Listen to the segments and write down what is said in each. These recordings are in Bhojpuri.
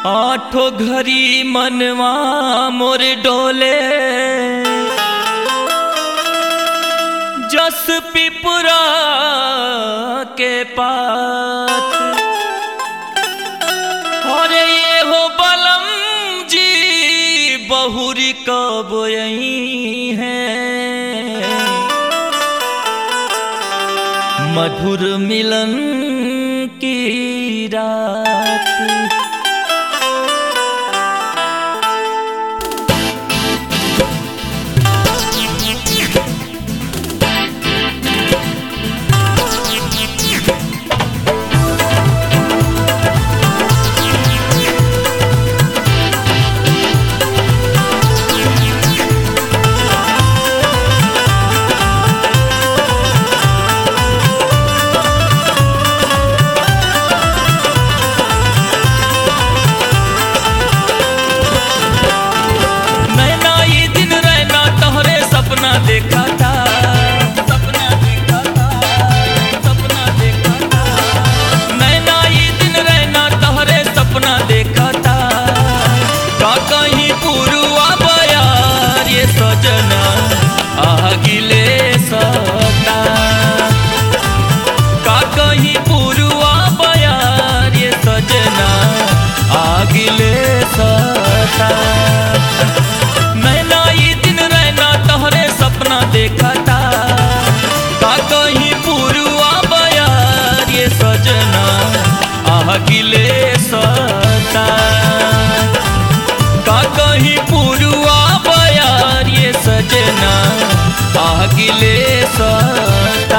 आठो घरी मनवा मोर डोले जस पिपुरा के पात और ये हो बलम जी बहुरी कब यही है मधुर मिलन की रात नैना ये दिन रहना तोहरे सपना देखा था सपना देखा था सपना देखा था नैना ये दिन रहना तोहरे सपना देखा था का कहीं पुरुआ बयार ये सजना आगिले सता का कहीं पुरुआ बयार ये सजना आगिले सता नैना ये दिन रहना तोहरे सपना देखा था का कहीं पुरुआ बयार ये सजना आगिले सता का कहीं पुरुआ बयार ये सजना आगिले सता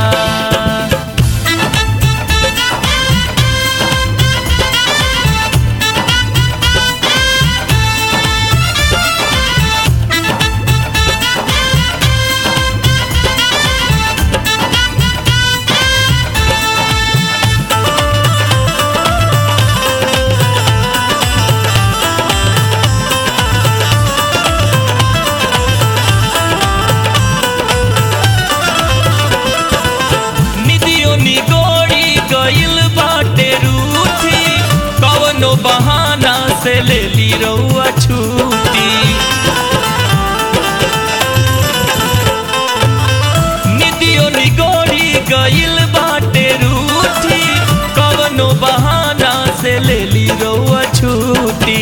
निदियो निगोड़ी गइल बाटे रूठी कवनो बहाना से ले ली रउआ छूटी निदियो निगोड़ी गइल बाटे रूठी कवनो बहाना से ले ली रउआ छूटी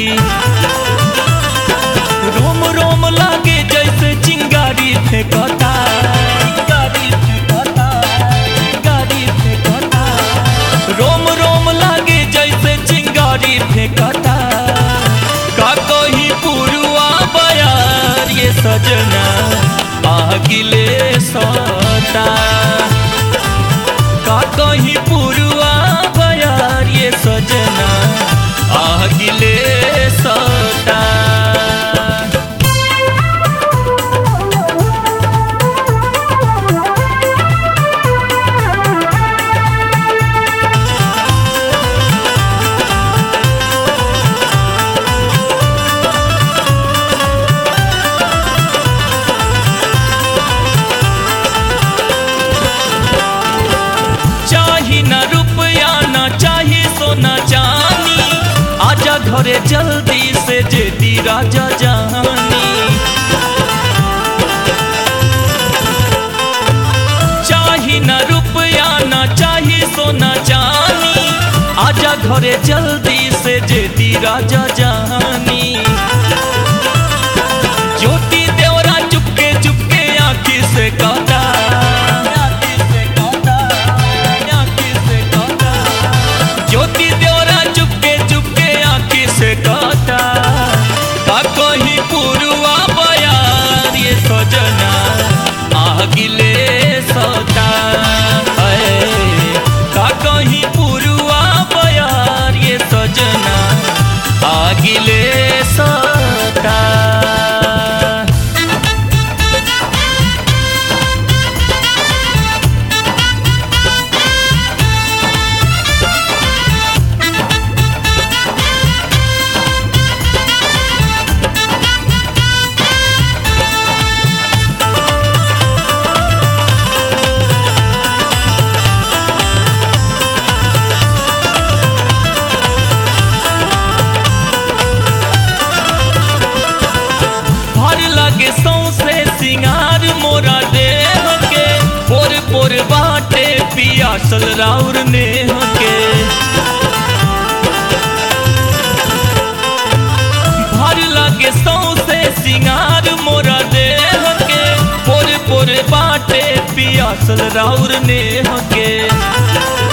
रोम रोम लागे जैसे चिंगारी फेंकता चिंगारी फेंकता चिंगारी फेंकता रोम रोम लागे जैसे चिंगारी फेंकता का कहीं पुरुआ बयार ये सजना आगिले सता का कहीं पुरुआ बयार ये सजना आगिले सता चाही ना रुपया ना चाही सोना चानी आजा घरे जल्दी से जेदी राजा जानी चाही ना रुपया ना चाही सोना चानी आजा घरे जल्दी से जेदी राजा जानी ज्योति देवरा चुपके चुपके आँखी से कहता आँखी से कहता, आँखी से कहता। ज्योति देवरा चुपके चुपके आँखी से कहता का कहीं पुरुआ बयार ये सजना आगिले सता है का कहीं पुरुआ बयार ये सजना आगिले पियासल राउर नेह के भर लगे सौसे सिंगार मोरा देह के पोरे पोरे बाटे पियासल राउर नेह के